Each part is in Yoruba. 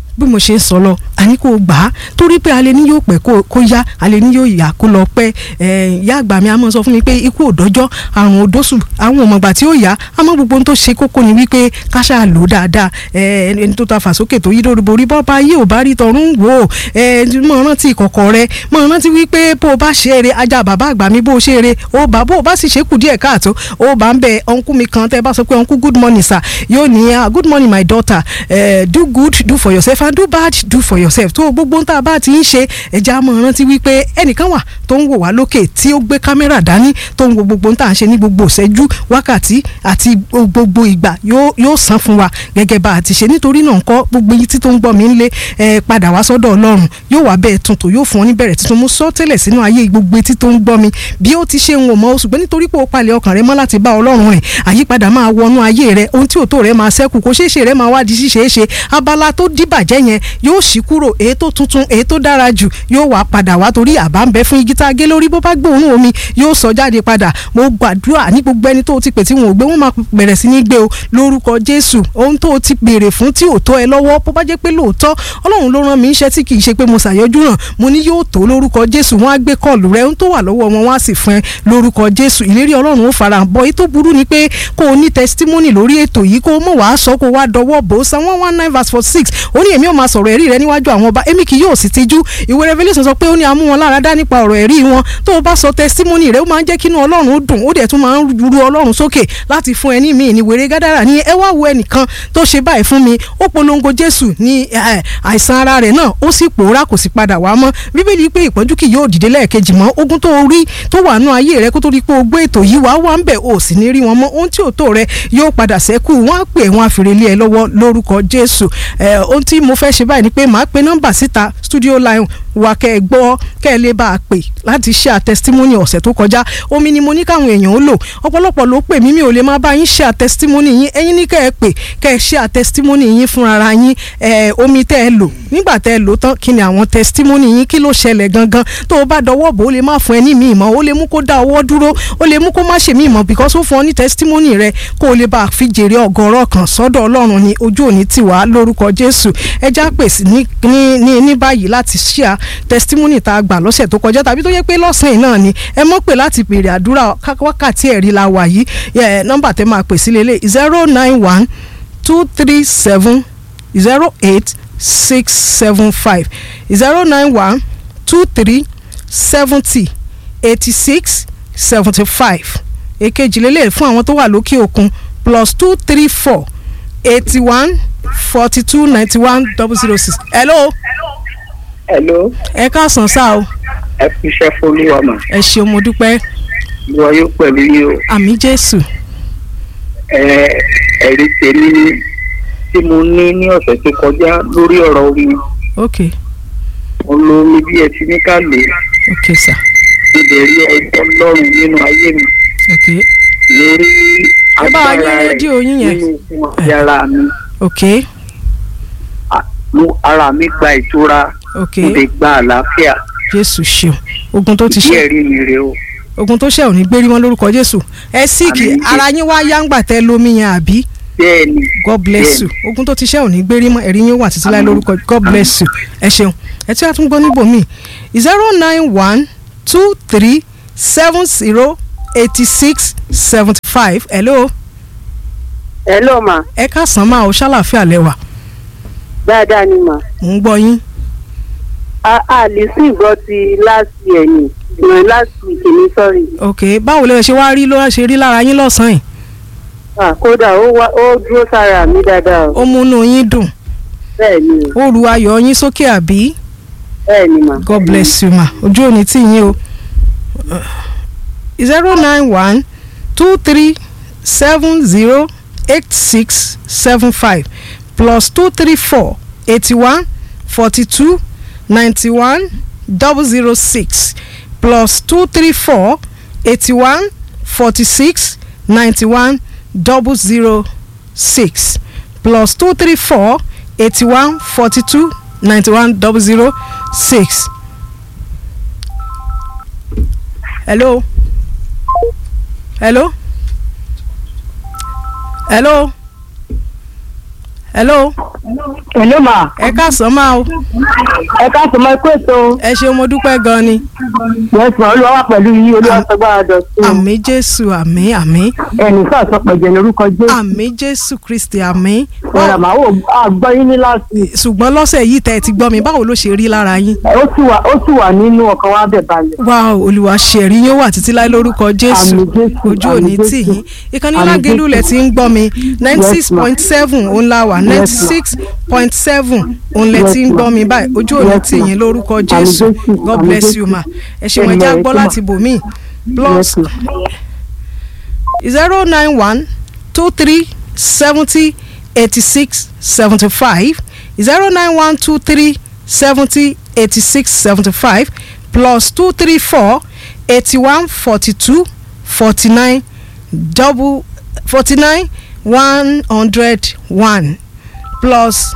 bí mo ṣe ń sọ lọ àní kò gbà á torí pé alẹ́ ní yóò pẹ́ kó yá alẹ́ ní yóò yá kó lọ pẹ́ ìyá àgbà mi a máa sọ fún mi pé ikú òdọ́jọ́ àrùn òdóṣù àwọn ọmọọgbà tí ó yá àmọ́ gbogbo ohun tó ṣe kókó ni wípé ká ṣáà lò dáadáa ẹni tó ta fàsókè tó yí lórí borí bọ́ba ayé ò bá rí tọrún wò ó mọ̀ rántí ìkọ̀kọ̀ rẹ mọ̀ rántí wípé bó o bá ṣe eré ajá bàbá àgbà mi bó o ṣe eré ó bá bó o bá sì ṣe kù díẹ̀ káàtó ó bá ń bẹ ọ̀nkú mi kan tẹ́ bá sọ pé ọ̀nkú good morning sir yóò ní good morning my daughter uh, do good do for yourself and do bad do for yourself tó gbogbo ń tá a bá ti ń ṣe ẹja mọ̀ rántí wípé ẹnìkan wà tó ń wò wá lókè tí ó gbé kámẹ́rà dání tó ń wo gbogbo ń tà ń ṣe ní gbogbo ìṣẹ́jú wákàtí àti gbogbo ìgbà yóò san fún wa gẹ́gẹ́ bá a ti ṣe nítorí náà ńkọ́ gbogbo yìí tí tó ń gbọ́ mi ń lé ẹ padà wá sọ́dọ̀ ọlọ́run yóò wá bẹ́ẹ̀ tuntun yóò fún ọ níbẹ̀rẹ̀ tuntun mú sọ tẹ́lẹ̀ sínú ayé gbogbo etí tó ń gbọ́ mi bí ó ti ṣe ń wò mọ́ ṣùgbọ́n nítorí pé ó palẹ̀ ọkàn rẹ mọ́ láti bá ọlọ́run rìn àyípadà máa wọnú ayé rẹ ohun tí òótọ́ rẹ máa ṣẹ́kù kó ṣeéṣe rẹ máa wá di ṣíṣe é ṣe abala tó dìbàjẹ́ yẹn yóò ṣí kúrò èyí tó tuntun èyí tó dára jù yóò wá padà wá torí àbá ń bẹ fún igi tá a gé lórí bó bá gbóòórùn omi yóò sọ jáde padà mo gbàdúrà ní gbogbo ẹni tó ti pè tí wọn ò gbé wọn máa bẹ̀rẹ̀ sí ní gbé o lórúkọ jésù ohun tó ti béèrè fún tí ò tó ẹ lọ́wọ́ bó bá jẹ́ pé lóòótọ́ ọlọ́run ló rán mi iṣẹ́ tí kì í ṣe pé mo ṣàyọjú ràn mo ní yóò tó lórúkọ jésù wọn á gbé kọlù rẹ ohun tó wà lọ́wọ́ wọn wá sì fún ẹ lórúkọ jésù ìlérí ọlọ́run ó fara bọ́ èyí tó burú ni pé kó o ní testimony lórí ètò yìí kó o mọ̀ wàá sọ kó o wá dọwọ́ bò ó san one one nine verse forty six ó ní èmi ò máa sọ̀rọ̀ ẹ̀rí rẹ níwájú àwọn ọba èmi kì yóò sì tijú ìwé revelation sọ pé ó ní amú wọn lára dá nípa ọ̀rọ̀ ẹ̀rí wọn tó o bá sọ testimony rẹ ó máa ń jẹ́ kínú ọlọ́run dùn ó dẹ̀ tún máa ń ru ọlọ́run sókè láti fún ẹni míì ní wèrè gádàrà ní ẹ wá wo ẹnìkan tó ṣe báyìí fún mi ó polongo jésù ní àìsàn ara rẹ̀ náà ó sì pòórá kò sì padà wá mọ́ bíbélì pé ìpọ́njú kì yóò dìde lẹ́ẹ̀kejì mọ́ ogun tó rí tó wà nú ayé rẹ kó tó rí pé o gbé ètò yìí wá wá ń bẹ̀ ò sì ní rí wọn mọ́ ohun tí ò tó rẹ yóò padà sẹ́kù wọ́n á pè wọ́n á fèrè lé ẹ lọ́wọ́ lórúkọ jésù ohun tí mo fẹ́ ṣe báyìí ni pé màá pe nọ́mbà síta studio line wa kẹ́ ẹ gbọ́ kẹ́ ẹ lè bá a pè láti ṣe àtẹsítímọ́nì ọ̀sẹ̀ tó kọjá omi ni mo ní káwọn èèyàn ó lò ọ̀pọ̀lọpọ̀ ló pè mí mi ò lè máa bá yín ṣe àtẹsítímọ́nì yín ẹ̀yin ní kẹ́ ẹ pè kẹ́ ẹ ṣe àtẹsítímọ́nì yín fúnra yín omi tẹ́ ẹ lò nígbà tẹ́ ẹ lò tán kí ni àwọn tẹsítímọ́nì yín kí ló ṣẹlẹ̀ gangan tó o bá dọwọ́ bò ó lè má fún ẹ ní mi ìmọ̀ ó lè mú kó dá ọwọ́ dúró ó lè mú kó má ṣe mí ìmọ̀ because ó fún ọ ní tẹsítímọ́nì rẹ kó o lè bá a fi jèrè ọgọ́rọ̀ kan sọ́dọ̀ ọlọ́run ní ojú òní tiwa lórúkọ jésù ẹ já pèsè ní ní ní báyìí láti ṣíà tẹsítímọ́nì tá a gbà lọ́sẹ̀ tó kọjá tàbí tó yẹ pé lọ́sàn-án náà ni ẹ mọ̀ pé láti béèrè àdúrà wákàtí ẹ̀rí la wà yìí nọ́mbà tẹ́ máa pè sí lélẹ̀ zero nine one two three seven zero eight six seven five zero nine one two three seventy eighty six seventy five èkejì lélẹ̀ fún àwọn tó wà lókè òkun plus two three four eighty one forty two ninety one double zero six. hello. hello. ẹ káàsán sá o. ẹ fi iṣẹ́ fọlúwa mà. ẹ ṣeun mo dúpẹ́. ìwọ yóò pẹ̀lú yín o. àmì jésù. ẹ ẹ̀rí tèmi ni tí mo ní ní ọ̀sẹ̀ tó kọjá lórí ọ̀rọ̀ omi. ok mo lo omi bí ẹ ti ní ká lò ó. ok sir. mo lè rí ọjọ́ lọ́rùn nínú ayé mi. ok lórí ẹ bá wa yín agbára rẹ̀ rédíò yín yẹn. nínú fún àti ara mi. ok À- mo- ara mi gba ìtura ok mo lè gba àlàáfíà jésù ṣeun ogun tó ti ìdí ṣe ẹ̀rí mi rèé o. ogun tó ṣe ò ní gbérí wọn lórúkọ jésù ẹ síìkì Àmín. ara yín wá yáǹgbà tẹ lómi yẹn àbí bẹ́ẹ̀ ni god bless you ogun tó ti ṣe ò ní gbérí mọ́ ẹ̀rí yín wà títí láì Àmín. lórúkọ god bless you ẹ ṣeun ẹ tí a tún gbọ́ níbòmíì zero nine one two three seven zero eighty six seventy five hello hello ma ẹ káàsán máa o ṣàlàfíà lẹ́wà dáadáa ni ma mò ń gbọ́ yín a a lè sí ìgbọ́ ti last year ni ìrìn last week ni sorry ok báwo lè ṣe wá rí ló ṣe rí lára yín lọ́sàn-án yìí ah kódà ó wá ó dúró sára mi dáadáa o ó múnú yín dùn bẹ́ẹ̀ ni o ó ru ayọ̀ yín sókè àbí bẹ́ẹ̀ ni ma god bless you ma ojú òní tí yín o zero nine one two three seven zero eight six seven five plus two three four eighty one forty two ninety one double zero six plus two three four eighty one forty six ninety one double zero six plus two three four eighty one forty two ninety one double zero six. hello hello hello hello Hello ma. ẹ káàsán máa o Ẹ káàsán mọ ikú ètò. ẹ ṣeun mo dúpẹ́ gan ni Yes ma olúwa wà pẹ̀lú yín olúwa sọgbà dọ̀tún. àmì jésù àmì àmì Ẹnì sọ àsọpẹ̀jẹ̀ lórúkọ Jésù. àmì jésù kristi àmì Ọ̀rọ̀ màá wò àgbọ̀ yín ní láti. ṣùgbọ́n lọ́sẹ̀ yìí tẹ́ ẹ ti gbọ́ mi báwo ló ṣe rí lára yín Ó sì wà ó sì wà nínú ọkàn wa bẹ̀ balẹ̀. wá o, olúwa ṣẹ̀rí yóò wà títí láì lórúkọ jésù Àmì Jésù, ojú àmì òní Jésù. tì yín ìkànnì Àmì lágẹ̀lú lẹ̀ Jésù. ti ń gbọ́ mi ninety six Yes, ma. point seven òun la wà ninety Yes, ma. six point seven òun lẹ̀ Yes, ti ń ma. gbọ́ mi báyìí ojú òní Yes, tì ma. yín lórúkọ Àmì jésù Jésù, god àmì bless Jésù. you ma ẹ ṣeun ẹ Amen, já gbọ́ ẹ ṣé, ma. láti bòmí plus Yes, ma. zero nine one two three seventy eighty six seventy five zero nine one two three seventy eighty six seventy five plus two three four eighty one forty two forty nine double forty nine one hundred one plus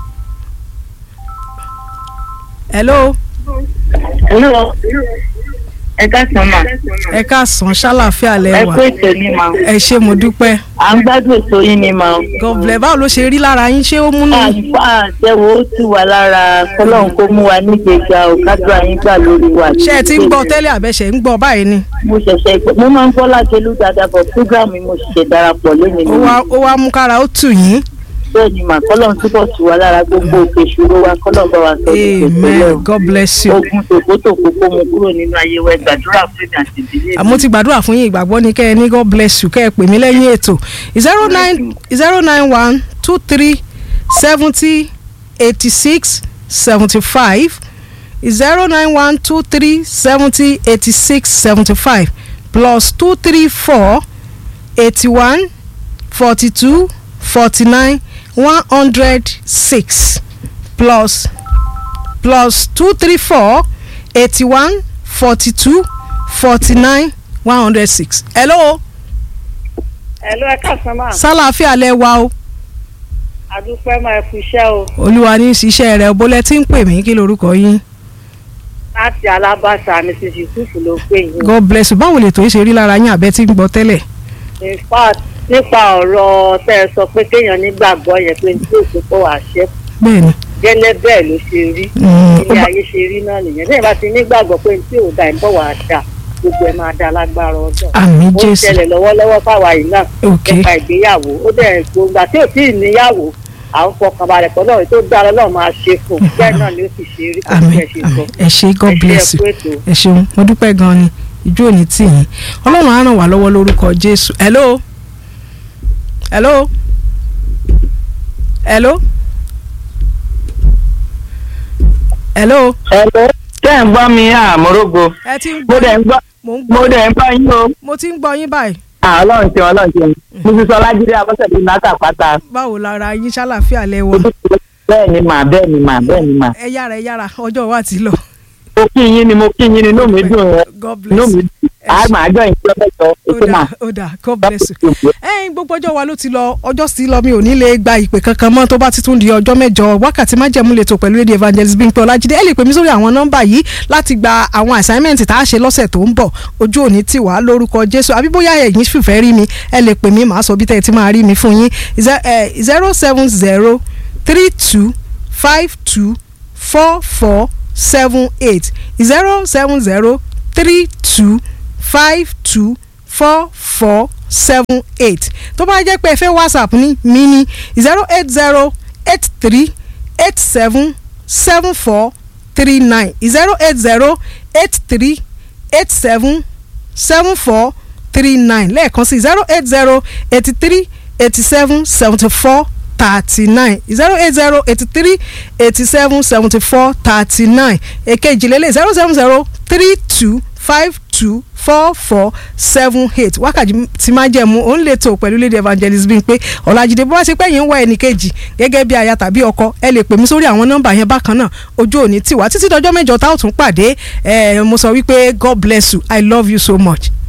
hello Hello. ẹ káàsán mà ẹ káàsán ṣàlàfíà ẹ lẹ́wà kú ètò ní mà ẹ ṣé mo dúpẹ́ à ń gbádùn ètò yín ni mà god bless báwo ló ṣe rí lára yín ṣé ó múnú àfa àtẹwò ó tù wá lára kọlọ́run kó mú wa nígbèjà ò kádùá yín gbà lórí wa. ṣé ẹ ti ń gbọ́ tẹ́lẹ̀ àbẹ̀ṣẹ̀ ń gbọ́ báyìí ni mo ṣẹ̀ṣẹ̀ gbọ́ mo máa ń gbọ́ lájẹlú dáadáa bọ̀ fúgàmù mo ṣẹ̀ṣẹ̀ darapọ̀ lónìí ó wá ó wá mú kára ó tù yín bẹ́ẹ̀ ni mà kọ́lọ́run túbọ̀ tù wá lára gbogbo òkè ìṣòro wa kọ́lọ́run bá wa sọ ní amen god bless you ogun tòkótòkó kó mu kúrò nínú ayé wa ẹ gbàdúrà fún mi àti ìdílé mi. àmọ́ ti gbàdúrà fún yín ìgbàgbọ́ ni kẹ́ ẹ ní god bless you kẹ́ ẹ pè mí lẹ́yìn ètò zero nine zero nine one two three seventy eighty six seventy five zero nine one two three seventy eighty six seventy five plus two three four eighty one forty two forty nine one hundred six plus plus two three four eighty one forty two forty nine one hundred six. hello Hello ẹ káàsán ma. sálàáfíà lẹ wa o Àdúpẹ́ máa fi iṣẹ́ o. olúwa ní í ṣiṣẹ́ rẹ̀ bólẹ̀ tí ń pè mí kí lorúkọ yín Láti alábàṣà Mrs. Yusuf ló pè yín. god bless you báwo lè tó ṣe rí lára yín àbẹ́ tí ń gbọ́ tẹ́lẹ̀ In fact nípa ọ̀rọ̀ tẹ́ ẹ sọ pé kéèyàn nígbàgbọ́ yẹn pé tí òkú pọ̀ wá ṣẹ́ bẹ́ẹ̀ ni gẹ́lẹ́ bẹ́ẹ̀ ló ṣe rí. Mm, ó Ilé bá- ayé ṣe rí náà nìyẹn. Lẹ́yìn bá ti nígbàgbọ́ pé tí ò da ìbọ̀ wá dà gbogbo ẹ̀ máa da lágbára ọjọ́. àmì Ó ń jésù ṣẹlẹ̀ lọ́wọ́lọ́wọ́ fáwa yìí náà ok nípa ìgbéyàwó. Ó dẹ̀ gbogbo àti òtí ìníyàwó à ń fọkàn balẹ̀ pọ̀ náà tó dára náà máa ṣe fún un. Bẹ́ẹ̀ náà ni ó sì ṣe rí kò àmì sí ẹ̀ ṣe sọ. àmì ẹ ṣé god Ẹ ṣé, bless ẹ you kú ètò. ẹ ṣeun mo dúpẹ́ gan ni ìjọ òní tì yín ọlọ́run á ràn wá lọ́wọ́ lórúkọ jésù hello hello hello hello Ẹ̀lẹ́ tẹ́ ń gbọ́ mi àmúrógo. ẹ ti ń Mo gbọ́ dẹ̀ ń gbọ́ mo ń mo gbọ́ dẹ̀ ń gbọ́ yín o. mo ti ń gbọ́ yín báyìí À, Ọlọ́run ṣe Ọlọ́run ṣe. Mo ti sọ Lájídé Abọ́sẹ̀dé Nàkà pátá. báwo lára yín ṣàlàfíà lẹ́wọ̀ Bẹ́ẹ̀ ni mà bẹ́ẹ̀ ni mà bẹ́ẹ̀ ni mà. ẹ yára ẹ yára ọjọ́ wa ti lọ Mo kí yín ni mo kí yín ni inú mi dùn rẹ̀. god Inú bless mi you dùn. À máa jọ ìjọ mẹ́jọ ó ètò mà. dà ó dà god bless you ẹ̀yin gbogbo ọjọ́ wa ló ti lọ ọjọ́ sí lọ mi ò ní lè gba ìpè kankan mọ́ tó bá ti tún di ọjọ́ mẹ́jọ wákàtí májẹ̀mú lè tó pẹ̀lú lady evangelist Bímpé Ọlájídé ẹ lè pè mí sórí àwọn nọ́mbà yìí láti gba àwọn assignment tá a ṣe lọ́sẹ̀ tó ń bọ̀ ojú òní tì wá lórúkọ Jésù àbí bóyá ẹ̀yin fìfẹ́ rí mi ẹ lè pè mí màá sọ bí tẹ́ ẹ ti máa rí mi fún yín zero seven zero three two five two four four seven eight zero seven zero three two five two four four seven eight tó bá jẹ́ pé ẹ fẹ́ whatsapp ní mi ní zero eight zero eight three eight seven seven four three nine zero eight zero eight three eight seven seven four three nine lẹ́ẹ̀kan sí zero eight zero eighty three eighty seven seventy four thirty nine zero eight zero eighty three eighty seven seventy four thirty nine èkejì lélẹ̀ zero seven zero three two five two four four seven eight wákàtí tí máa jẹ́ mu òun lè tó pẹ̀lú lady evangelist Bímpé Ọlájídé bó wá ṣe pé yín ń wá ẹnì kejì gẹ́gẹ́ bí aya tàbí ọkọ ẹ lè pè mí sórí àwọn nọ́mbà yẹn bákan náà ojú òní tiwa títí dọjọ́ mẹ́jọ tá ò tún pàdé ẹ mo sọ wípé God bless you I love you so much.